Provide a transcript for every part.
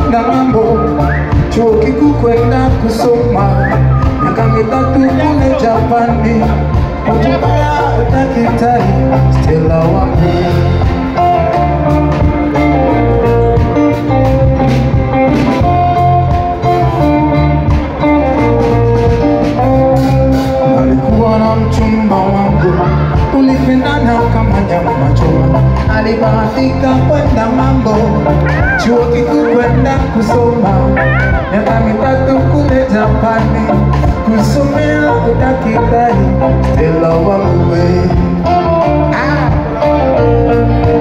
kwenda ng'ambo, chuo kikuu kwenda kusoma, miaka mitatu kule Japani, kutumia udaktari Stella wangu. alikuwa na mchumba wangu, tulipendana kama nyama choma. Alibahatika kwenda mambo, chuo kikuu kwenda kusoma, miaka mitatu kule Japani, kusomea udaktari. Stella wangu we ah.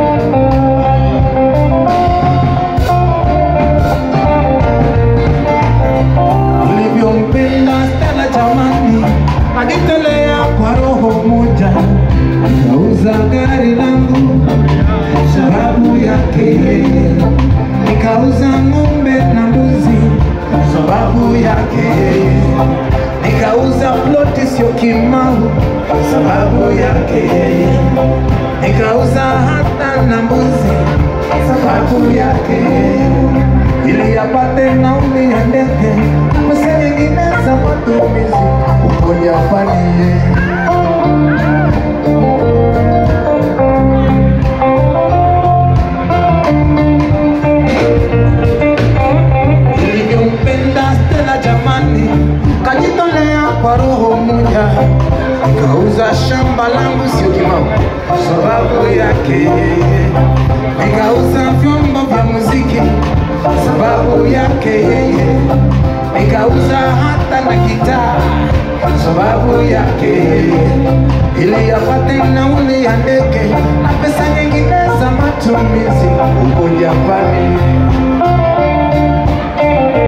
ulivyompenda Stella jamani, ajitolea kwa roho moja, nikauza gari langu sababu yake yeye, nikauza ng'ombe na mbuzi sababu yake yeye, nikauza ploti sio Kimau sababu yake yeye, nikauza hata na mbuzi sababu yake yeye ili apate nauli ya ndege, pesa nyingine za matumizi huko Japani. Nilivyompenda Stella jamani, kajitolea kwa roho moja, nikauza shamba langu sio Kimau sababu yake yeye, nikauza vyombo vya muziki sababu yake yeye, nikauza hata na gitaa sababu yake yeye, ili apate nauli ya ndege na pesa nyingine za matumizi huko Japani.